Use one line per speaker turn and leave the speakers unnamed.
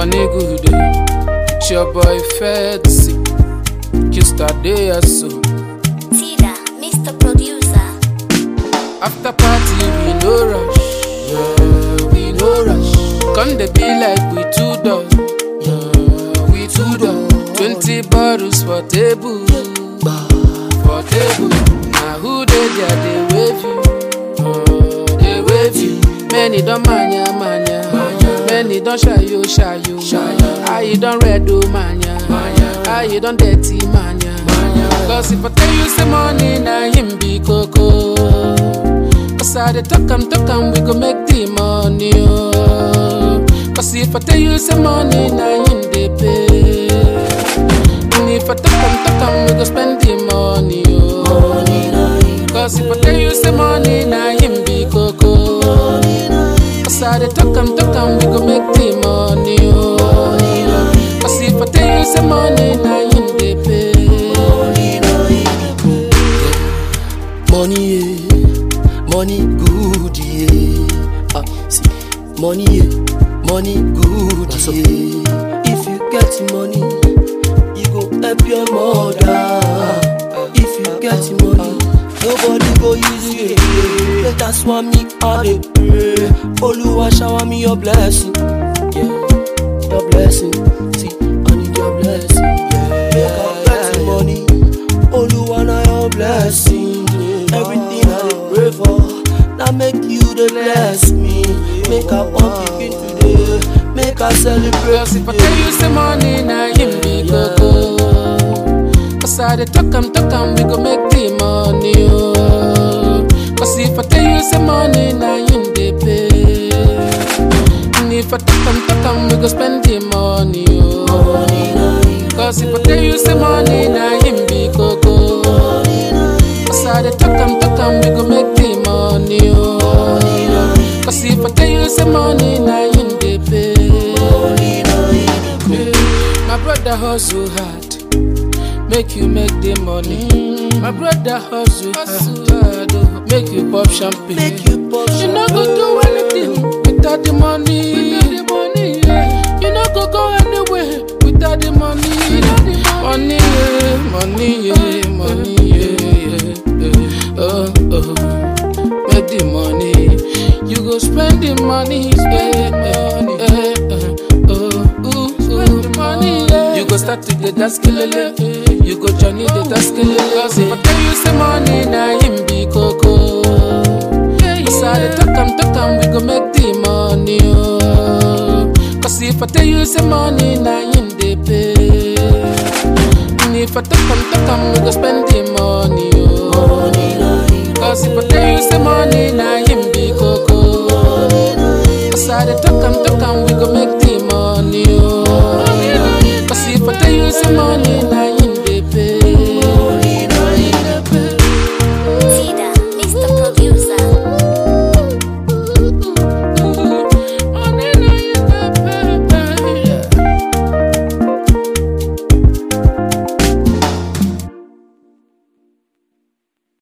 money good. eh. It's your boy Fetsi. Just a day or so.
Tida, Mr. Producer.
After party, we no rush. Yeah, we no rush. Come they be like we two dog. Yeah, we two dog. Twenty bottles for table. For table. Now who they there, they wave you. Uh, they wave you. Many don't manya manya. Many don't shy you shy you. How you don't red do manya. How you don't dirty manya. Cause if I tell you say money, na him be coco. Cause I dey talk am talk am, we go make the money oh. Cause if I tell you say money, na him dey pay. And if I talk am talk am, we go spend the money oh. Cause if I tell you say money, na him be coco. Cause I dey talk am talk am, we go make the money oh. Cause if I tell you say money, na him dey pay.
Money, yeah, money good, yeah. Ah, see, money, yeah, money good, yeah. If you get money, you go help your mother. If you get money, nobody go use you. Yeah. That's why me I dey pray. Oluwa shower me your blessing, yeah, your blessing. See, I need your blessing, yeah. Make I get money, Oluwa na your blessing. Everything I dey pray for, now make you dey bless me. Make I pump pikin today, make I celebrate
Cause if I
today.
tell you say money, na him be coco. Cause I dey talk am talk am, we go make the money oh. Cause if I tell you say money, na him dey pay. And if I talk am talk am, we go spend the money oh. Cause if I tell you say money, na him be coco. Cause I dey talk am talk am, we go make the money oh. Cause if I tell you say money, na him dey pay. My brother hustle hard, make you make the money. My brother hustle hard, oh, make you pop champagne.
Make you pop
You no go do anything without the money. Without the money, yeah. You no go go anywhere without the money. Money, yeah, money, yeah, money, yeah, yeah, yeah. Oh, oh, make the money. You go spend the money, yeah, yeah, yeah, oh, ooh, ooh, money, yeah. You go start to get that skillele. You go journey the that skillele. Cause if I tell you say money, na him be coco. Cause I dey talk am talk am, we go make the money oh. Cause if I tell you say money, na him dey pay. And if I talk am talk am, we go spend the